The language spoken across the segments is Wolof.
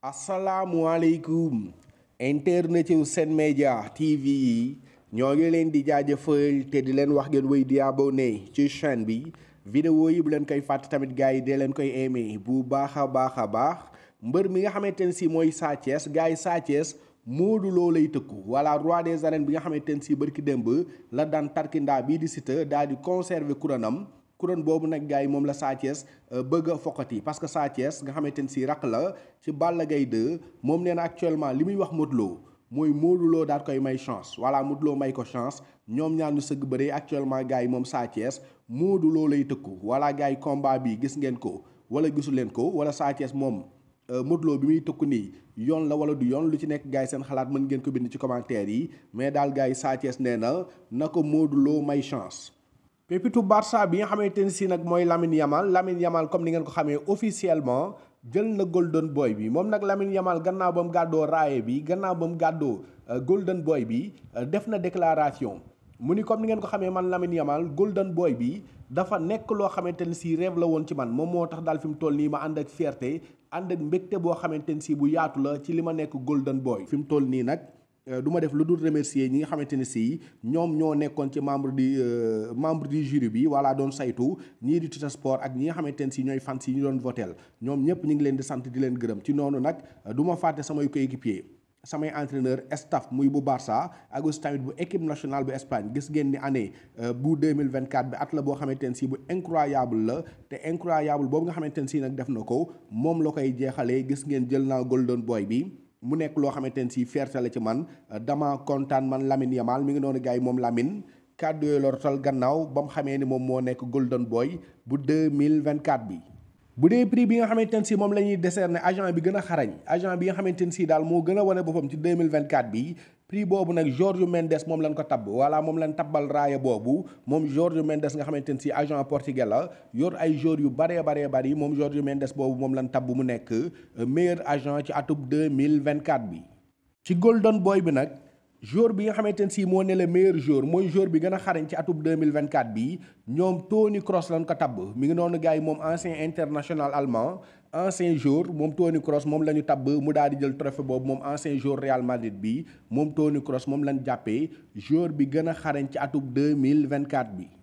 asalaamualeykum internet yu Sen Média TV yi ñoo ngi leen di jaajëfal te di leen wax ngeen wéy di abonné ci chaîne bi vidéo yi bu leen koy fàtte tamit gars yi dee leen koy aimé bu baax a baax a baax mbër mi nga xamante ne si mooy Sa Thiès gars yi Sa Thiès Modou Lo lay tëkku voilà roi des arènes bi nga xamante ne si bërki démb la daan tarkindaa bii di Siteu daal di conserver couronam couronne boobu nag gars yi moom la Sa Thiès bëgg a fokkati parce que Sa Thiès nga xamante ne si rakk la ci Balla Gaye 2 moom nee na actuellement li muy wax Modou Lo mooy Modou Lo daal koy may chance voilà Modou Lo may ko chance ñoom ñaar ñu sëgg bëre actuellement gars yi moom Sa Thiès Modou Lo lay tëkku voilà gars yi combat bi gis ngeen ko wala gisu leen ko wala Sa Thiès moom Modou Lo bi muy tëkku nii yoon la wala du yoon lu ci nekk gars yi seen xalaat mën ngeen ko bind ci commentaire yi mais daal gars yi Sa Thiès nee na na ko Modou Lo may chance pépitu Barça bi nga xamante ne si nag mooy Lamine Yamal Lamine Yamal comme ni ngeen ko xamee officiellement jël na Golden Boy bi moom nag Lamine Yamal gannaaw ba mu gàddoo raaye bi gannaaw ba mu gàddoo Golden Boy bi def na déclaration mu ni comme ni ngeen ko xamee man Lamine Yamal Golden Boy bi dafa nekk loo xamante ne si rêve la woon ci man moom moo tax daal fi mu toll nii ma ànd ak fierté ànd ak mbégte boo xamante ne si bu yaatu la ci li ma nekk Golden Boy fi mu toll nii nag du ma def lu dul remercier ñi nga xamante ne si ñoom ñoo nekkoon ci membre di membre du jury bi wala doon saytu ñii di Tuta Sport ak ñi nga xamante ne si ñooy fans yi ñu doon votel ñoom ñëpp ñu ngi leen di sant di leen gërëm ci noonu nag du ma fàtte samay coéquipier samay entraîneur staff muy bu Barça ak aussi tamit bu équipe nationale bu Espagne gis ngeen ni année bu 2024 bi at la boo xamante ne si bu incroyable la te incroyable boobu nga xamante ne si nag def na ko moom la koy jeexalee gis ngeen jël naa Golden Boy bi mu nekk loo xamante ne si fierté la ci man dama kontaan man Lamine Yamal mi ngi noonu gars yi moom Lamine kàddu yooyu la rotal gannaaw ba mu xamee ni moom moo nekk Golden Boy bu 2024 bi. bu dee prix bi nga xamante ne si moom la ñuy décerner agent bi gën a xarañ agent bi nga xamante ne si daal moo gën a wane boppam ci 2024 bi prix boobu nag Jorge Mendes moom lañ ko tabb voilà moom lañ tabbal raaya boobu moom Jorge Mendes nga xamante ne si agent portugais la yor ay joueurs yu baree baree bari moom Jorge Mendes boobu moom lañ tabb mu nekk meilleur agent ci atub 2024 bi. ci Golden Boy bi nag. joueur bi nga xamante ne si moo ne le meilleur joueur mooy joueur bi gën a xarañ ci atub 2024 bi ñoom Toni Kroos lañ ko tabb mi ngi noonu gars yi moom ancien international allemand ancien joueur moom Toni Kroos moom la ñu tabb mu daal di jël trophée boobu moom ancien joueur Real Madrid bi moom Toni Kroos moom lañ jàppee joueur bi gën a xarañ ci atub 2024 bi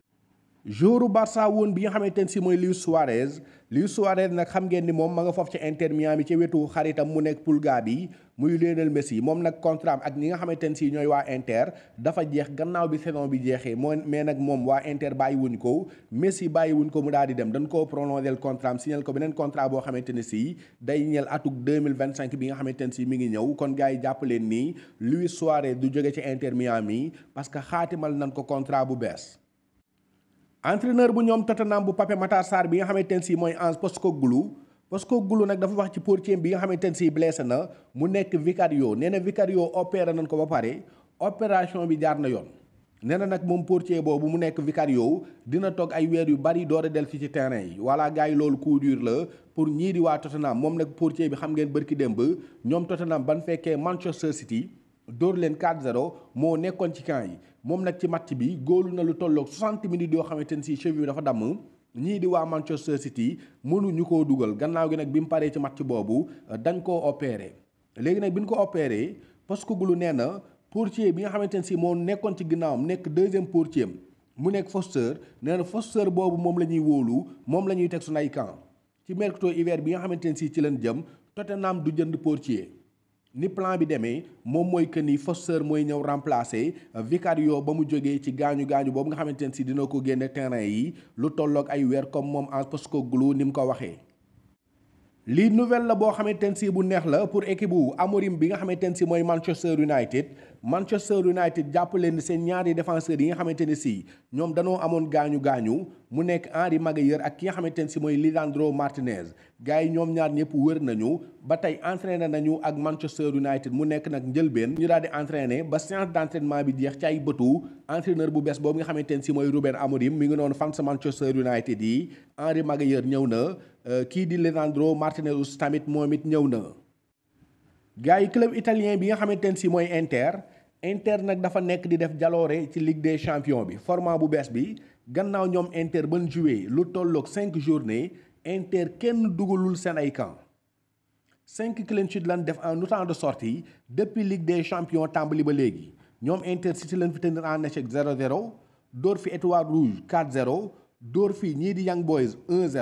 joueuru Barça woon bi nga xamante ne si mooy Luis Suarez Luis Suarez nag xam ngeen ni moom ma nga foofu ci Inter Miami ci wetu xaritam mu nekk Pulga bi muy Lionel Messi moom nag contrat ak ñi nga xamante ne si ñooy waa Inter dafa jeex gannaaw bi saison bi jeexee moo mais nag moom waa Inter bàyyi wuñ ko Messi bàyyi wuñ ko mu daal di dem dañ koo prolongé contrat am signal ko beneen contrat boo xamante ne si day ñeel atuk 2025 bi nga xamante ne si mi ngi ñëw kon gars yi jàpp leen nii Luis Suarez du jóge ci Inter Miami parce que xaatimal nañ ko contrat bu bees. entraîneur bu ñoom Tottenham bu Pape Matar Sarr bi nga xamante ne si mooy Ange Postecoglou Postecoglou nag dafa wax ci portier bi nga xamante ne si blessé na mu nekk Vicario nee na Vicario opéré nañ ko ba pare opération bi jaar na yoon. nee na nag moom portier boobu mu nekk Vicario dina toog ay weer yu bari door a del fi ci terrain yi voilà gars yi loolu coup dur la pour ñii di waa Tottenham moom nag portier bi xam ngeen bërki démb ñoom Tottenham ban fekkee Manchester City. dóor leen 4-0 moo nekkoon ci camp yi moom nag ci match bi góolu na lu tolloog 60 minutes yoo xamante ne si cheville bi dafa damm ñii di waa Manchester City mënuñu koo dugal gannaaw gi nag bi mu paree ci match boobu dañ koo opéré. léegi nag bi ñu ko opéré Postecoglou nee na portier bi nga xamante ne si moo nekkoon ci ginnaawam nekk deuxième portier mu nekk Foster nee na Foster boobu moom la ñuy wóolu moom la ñuy teg suñu ay camp ci mercato hiver bi nga xamante ne si ci leen jëm Tottenham du jënd portier. ni plan bi demee moom mooy que ni Foster mooy ñëw remplacer Vicario ba mu jógee ci gaañu gaañu boobu nga xamante ne si dina ko génne terrain yi lu tolloog ay weer comme moom Ange Postecoglou ni mu ko waxee. lii nouvelle la boo xamante ne si bu neex la pour équipe bu Amorim bi nga xamante ne si mooy Manchester United Manchester United jàpp leen seen ñaari défenseurs yi nga xamante ne si ñoom danoo amoon gaañu gaañu mu nekk Henry Maguire ak ki nga xamante ne si mooy Lisandro Martinez gars yi ñoom ñaar ñëpp wër nañu ba tey entraîné nañu ak Manchester United mu nekk nag njëlbeen ñu daal di entraîné ba séance d' entraînement bi jeex ci ay bëtu entraîneur bu bees boobu nga xamante ne si mooy Ruben Amorim mi ngi noonu fans Manchester United yi Henry Maguire ñëw na kii di Lisandro Martinez tamit moom it ñëw na. gars yi club italien bi nga xamante ne si mooy Inter Inter nag dafa nekk di def jaloore ci Ligue des champions bi format bu bees bi gannaaw ñoom Inter ban joué lu tolloog cinq journée Inter kenn dugalul seen ay camp cinq clean sheet lan def en autant de sorties depuis Ligue des champions tàmbali ba léegi ñoom Intercity lañ fi tenir en échec 0-0 dóor fi Étoile Rouge 4-0 dóor fi ñii di Young Boys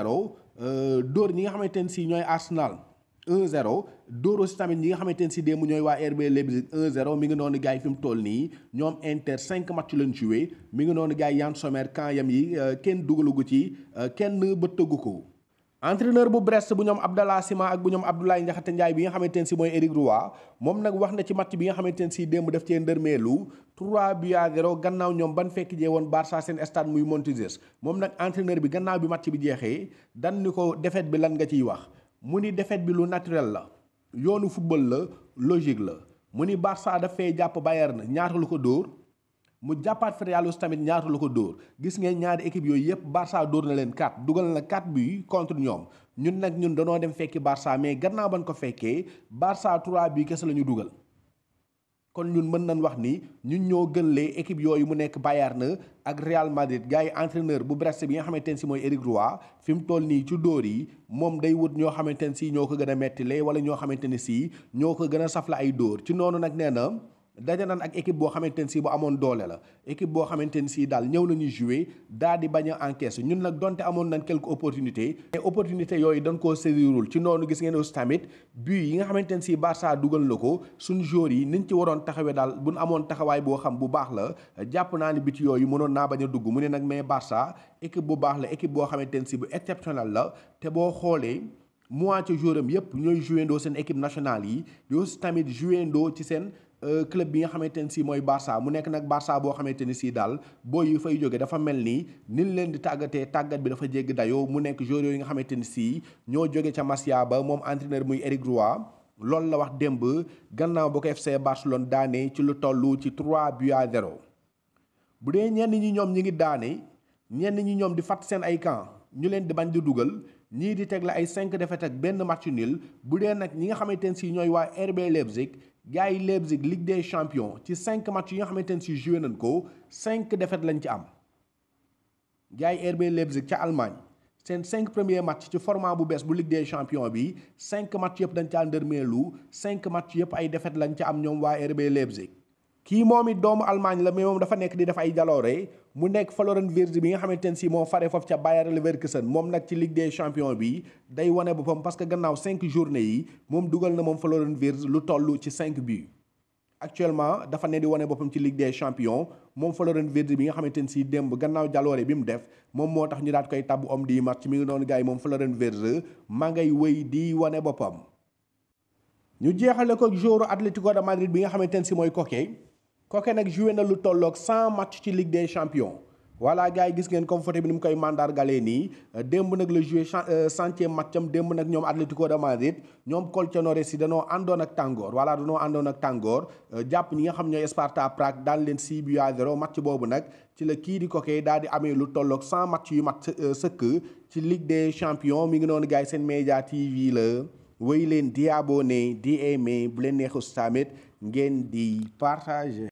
1-0 dóor ñi nga xamante ne si ñooy Arsenal 1-0 dóor aussi tamit ñi nga xamante ne si démb ñooy waa RB Leipzig 1-0 mi ngi noonu gars yi fi mu toll nii ñoom Inter 5 match lañ joué mi ngi noonu gars yi Yann Sommer camp yam yi kenn dugalugu ci kenn ba tëggu ko. entraîneur bu Brest bu ñoom Abdallah Sima ak bu ñoom Abdoulaye Ndiakhate Ndiaye bi nga xamante ne si mooy Éric Roy moom nag wax na ci match bi nga xamante ne si démb def cee ndërmeelu 3 buts à 0 gannaaw ñoom ban fekk jee woon Barça seen stade muy Montjuïc moom nag entraîneur bi gannaaw bi match bi jeexee dan ni ko défaite bi lan nga ciy wax mu ni défaite bi lu naturel la yoonu football la logique la mu ni Barça daf fee jàpp Bayern ñaata lu ko dóor mu jàppaat fa Real tamit ñaata la ko dóor gis ngeen ñaari équipe yooyu yëpp Barça dóor na leen 4 dugal na 4 buts contre ñoom ñun nag ñun danoo dem fekki Barça mais gannaaw ban ko fekkee Barça 3 buts kese la ñu dugal. kon ñun mën nañ wax ni ñun ñoo gën lee équipe yooyu mu nekk Bayern ak Real Madrid gars yi entraîneur bu Brest bi nga xamante ne si mooy Éric Roy fi mu toll nii ci dóor yi moom day wut ñoo xamante ne si ñoo ko gën a mettile wala ñoo xamante ne si ñoo ko gën a safla ay dóor ci noonu nag nee na. daje naan ak équipe boo xamante ne si bu amoon doole la équipe boo xamante ne si daal ñëw nañu jouer daal di bañ a encaisse ñun nag donte amoon nañ quelques opportunités mais opportunité yooyu dañ koo saisirul ci noonu gis ngeen aussi tamit but yi nga xamante ne si Barça dugal na ko suñu joueurs yi niñ ci waroon taxawee daal buñ amoon taxawaay boo xam bu baax la jàpp naa ni bit yooyu mënoon naa bañ a dugg mu ne nag mais Barça équipe bu baax la équipe boo xamante ne si bu exceptionnel la te boo xoolee moitié joueur am yépp ñooy joué ndoo seen équipe nationale yi di aussi tamit joué ndoo ci seen club bi nga xamante ne si mooy Barça mu nekk nag Barça boo xamante ni si daal boo yu fay jóge dafa mel ni nin leen di tàggatee tàggat bi dafa jégg dayoo mu nekk joueurs yooyu nga xamante ni si ñoo jóge ca Masia ba moom entraîneur muy Éric Roy loolu la wax démb gannaaw ba ko FC Barcelone daane ci lu toll ci 3 buts à 0 bu dee ñenn ñi ñoom ñi ngi daane ñenn ñi ñoom di fàtt seen ay camp ñu leen di bañ di dugal ñii di teg la ay 5 défaites ak benn match nul bu dee nag ñi nga xamante ne si ñooy waa RB Leipzig gars yi Leipzig Ligue des champions ci 5 match yi nga xamante ne si joué nañ ko 5 défaites lañ ci am. gars yi RB Leipzig ca Allemagne seen 5 premiers match ci format bu bees bu Ligue des champions bi 5 match yëpp dañ caa ndërmeelu 5 match yëpp ay défaites lañ ci am ñoom waa RB Leipzig. kii moom it doomu Allemagne la mais moom dafa nekk di def ay jaloore mu nekk Florian Wirtz bi nga xamante ne si moo fare foofu ca Bayer Leverkusen moom nag ci Ligue des champions bi day wane boppam parce que gannaaw cinq journées yi moom dugal na moom Florian Wirtz lu toll ci cinq buts. actuellement dafa ne di wane boppam ci Ligue des champions moom Florian Wirtz bi nga xamante ne si démb gannaaw jaloore bi mu def moom moo tax ñu daat koy tabbu homme du match mi ngi noonu gars yi moom Florian Wirtz maa ngay wëy di wane boppam. ñu jeexale ko joueur Atlético de Madrid bi nga xamante ne si mooy Koke. Koke nag joué na lu tolloog 100 match ci Ligue des champions voilà gars yi gis ngeen comme photo bi ni mu koy mandargalee nii démb nag la joué centième match am démb nag ñoom Atlético de Madrid ñoom Colchoneros si danoo àndoon ak tàngoor voilà danoo àndoon ak tàngoor jàpp ñi nga xam ñooy Sparta Prague daan leen 6 buts à 0 match boobu nag ci la kii di Koke daal di amee lu tolloog 100 match yu mat sëkk ci Ligue des champions mi ngi noonu gars yi seen média TV la wéy leen di abonné di aimé bu leen neexus tamit ngeen di partager